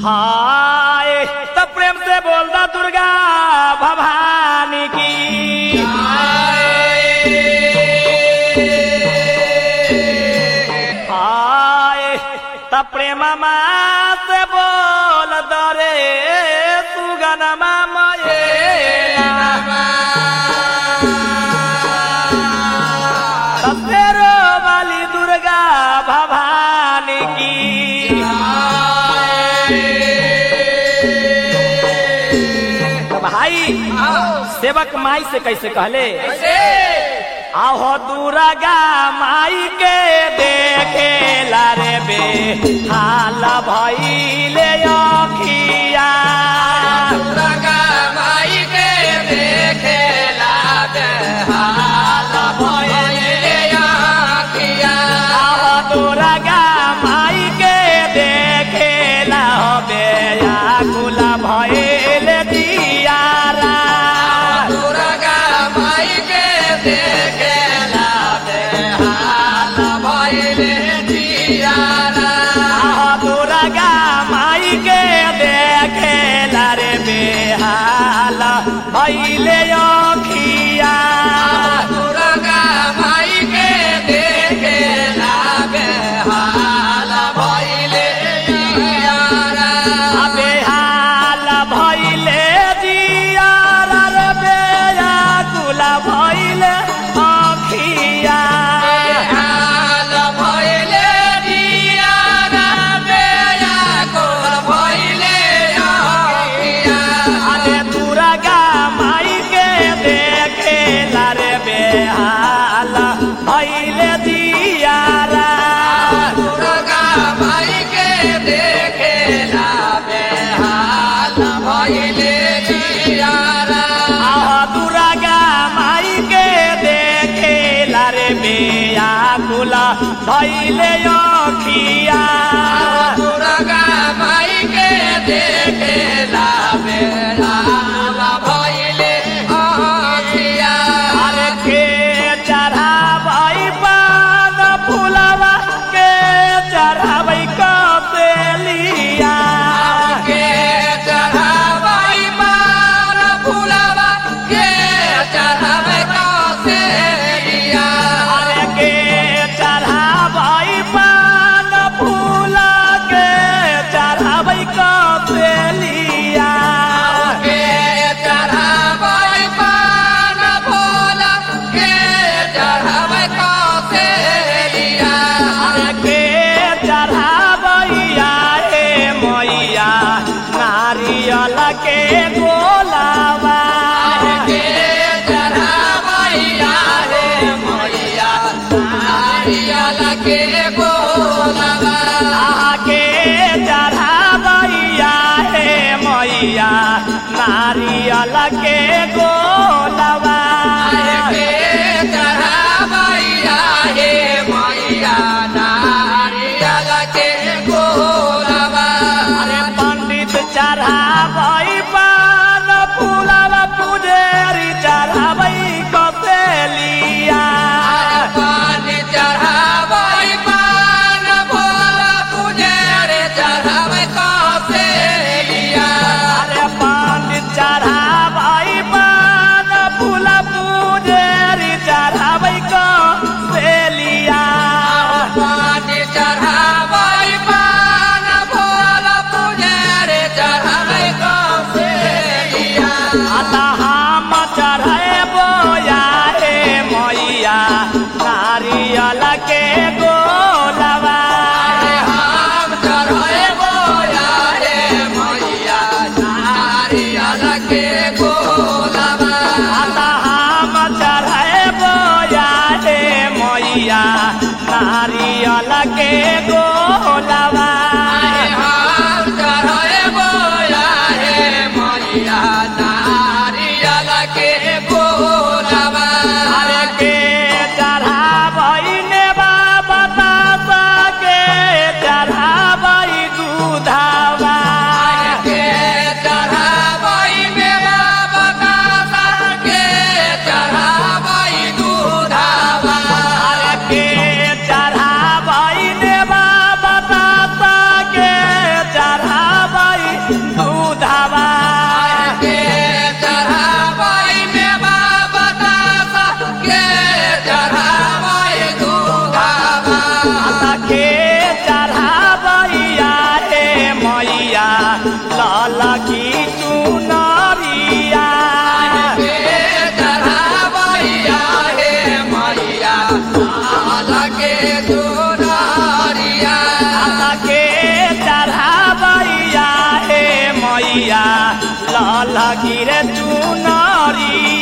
हाय तब प्रेम से बोल दा दुर्गा भवानी की हाय तब प्रेम से बोल दरे सुगनमा तेरो वाली दुर्गा भवानी की तो भाई सेवक माई से कैसे कहले आहो दुर्गा माई के देखे लारे बे हाल भइले अखिया आहो दुर्गा माई के देखे ला बे आकुल भइले दियारा आहो दुर्गा माई के देखे लारे बे हाल भइले अखिया अबे हाल भइले दियारा रे बे आकुल भइले अखिया अरे दुर्गा माई के देखे लारे बे हाल भइले दियारा आह दुर्गा माई के देखे लारे बे आकुल भइले अखिया अरे के चढ़ाबै पान फुलवा के चढ़ाबै कपेलिया अरे के चढ़ाबै पान फूल के चढ़ाबै कपेलिया अरे के चढ़ाबैया हे मैया नारियल के गोलावा के बोलवा आके चढ़ाबैया हे मैया नारियल के गोलावा के चढ़ावैया हे मैया नारियल के गोलवा अरे पंडित चढ़ाबै पान फूलवा पुजेरी चढ़ाबै कसेलिया पानी चढ़ावै पान भोला पुजारे चढ़ावै कसेलिया अरे पंडित चढ़ाबै पान लाल की चुनरिया के चढ़ावैया हे मैया लाल के चुनरिया के चढ़ावैया हे मैया लाल की रे चुनरिया